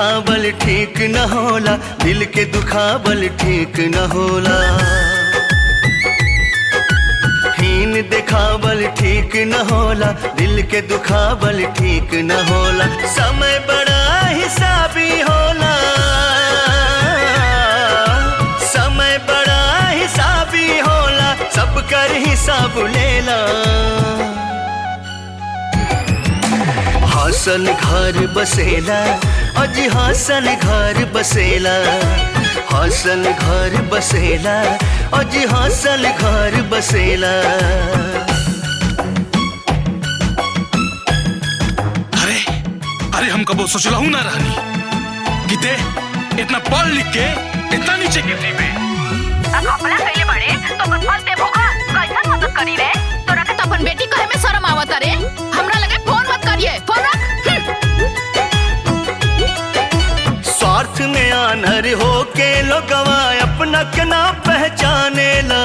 दिखावल ठीक न होला दिल के दुखावल ठीक न होला हीन दिखावल ठीक न होला दिल के दुखावल ठीक न होला समय बड़ा हिसाबी होला समय बड़ा हिसाबी होला सब कर हिसाब लेला हासन घर बसेला अजी हासन घर बसेला हासन घर बसेला अजी हासन घर बसेला अरे अरे हम कबो सोचला हूं ना रहनी कि ते इतना पढ़ लिख के इतना नीचे गिरती पे कपड़ा कइले बड़े तो अपन फल दे भोगा कैसन मदद करी रे तोरा के तो अपन बेटी कहे में शर्म आवत रे हमरा लगे फोन मत करिए फोन रख स्वार्थ में आनर हो के लोगवा अपना के ना पहचाने ला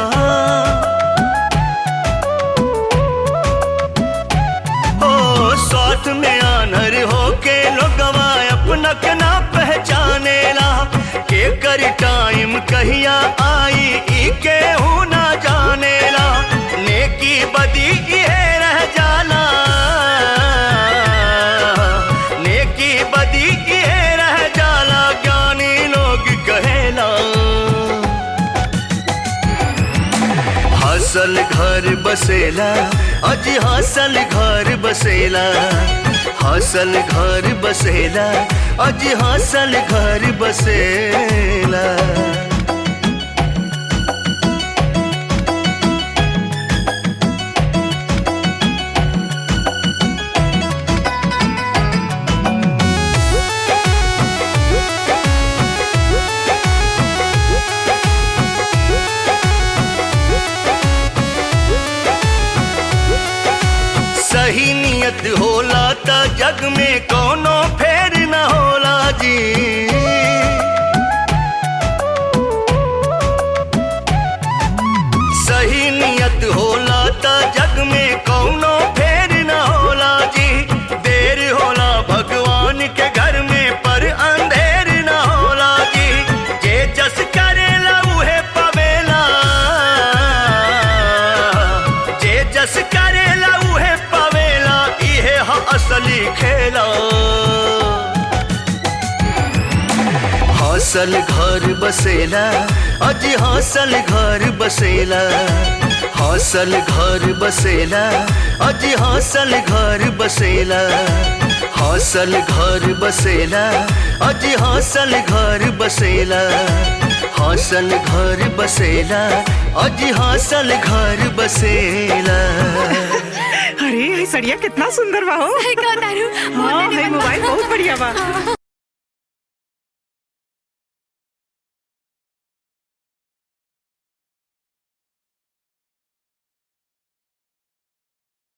ओ स्वार्थ में आनर हो के लोगवा अपना के ना पहचाने ला के कर टाइम कहिया आई ई के हूं ना जाने ला नेकी बदी ये रह जाला नेकी बदी ये रह जाला ज्ञानी लोग कहेला हासल घर बसेला अज हासल घर बसेला हासल घर बसेला अज हासल घर बसेला सही नियत होला त जग में कोनो फेर न होला जी सही नियत होला त जग में कोनो फेर न होला जी देर होला भगवान के घर में पर अंधेर न होला जी जे जस करेला उहे पवेला जे जस करेला उहे पवेला इहे ह असली खेला हौसल घर बसेला अज हौसल घर बसेला हौसल घर बसेला अज हौसल घर बसेला हौसल घर बसेला अज हौसल घर बसेला हौसल घर बसेला अज हौसल घर बसेला अरे ये सड़िया कितना सुंदर बा हो का तारू